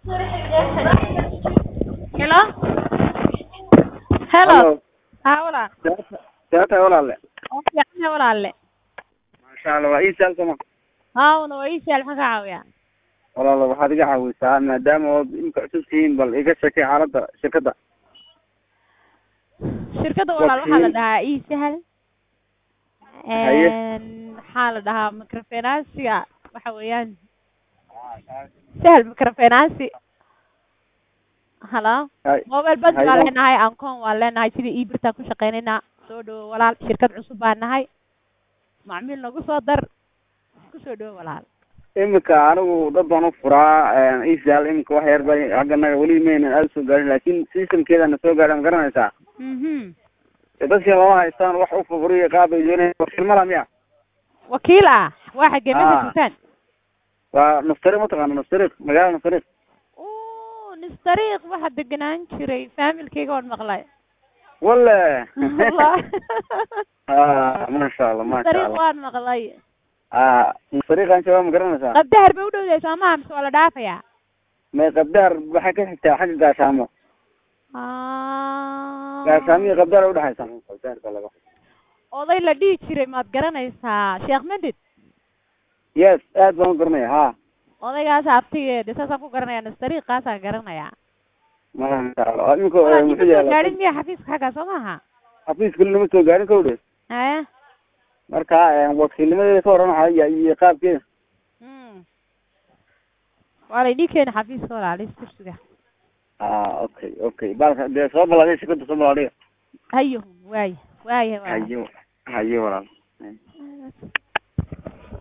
Hello? Hello? Haa walaal. see tahay walaale Waa fiican yahay walaalle. maasha allah waa ii saal soma Haa una waa ii sahal maxaan ka caawiyaa? walaalo waxaad iga caawisaa maadaama ood imka cusub tihiin bal iga sheekay xaaladda shirkadda Shirkadda walaal waxaa la Wakiil. dhahaa ii sahal. Haye. Een, Maxaa la dhahaa microfinance-ga waxa weeyaan sahal microfinance. Hello? Hay- Mobile bank Haye. baan leenahay, Ancon waan leenahay, sidii e-birtaan ku shaqaynaynaa. Soo dhawo walaal, shirkad cusub baan nahay. Macmiil nagu soo dar. Ku soo dhawo walaal. imika anigu dad baan u furaa isaal imika wax yar bay hagganaga weli maynan aada soo gaarin laakin systemkeedana soo gaadha ma garanaysaa Mhm. dee dadkii lama haystaan wax u fafuriya qaab ay doonayaan wakiil mala miya Wakiil ah. Waa xagee Ah. meesha joogtaan? waa naftariq mataqaana naftariq magaalada naftariq Oo, nistariiq waxa deganaan jiray familkayga waan maqlay. wale Wallah. ah maasha allah maasha nistariiq allah waan maqlay. ah naftariqan shabaab ma garanaysaa Qabdahar bay u dhowdahay soomaha mise waa la dhaafayaa? may qabdaar waxay ka xigtaa xagga gaashaamo Ah. gaashaamo iyo qabdaar ay udhexaysaa qabdaarka laga Oday la dhihi jiray maad garanaysaa Sheekh Madid. yes aad baan u garanaya ha Odaygaas abtigeeda saasaan ku garanaya nistariiqaasaan garanaya. maasha allah imika Walaa muxuu nima soo yaala gaadhin miya xafiiska xaggaa soo maaha? xafiiska lama soo gaarin kowdhe Haya. marka wakiilnimadeeda ka waran waxaa iyo iyo qaabkeeda Hmm. Waa la idin keeni xafiiska walaalis kursiga. ah okay okay baalka dee soo balaadiya shirkada soo balaadiya Hayo, waay. Waay, waay. hayo hayo walaal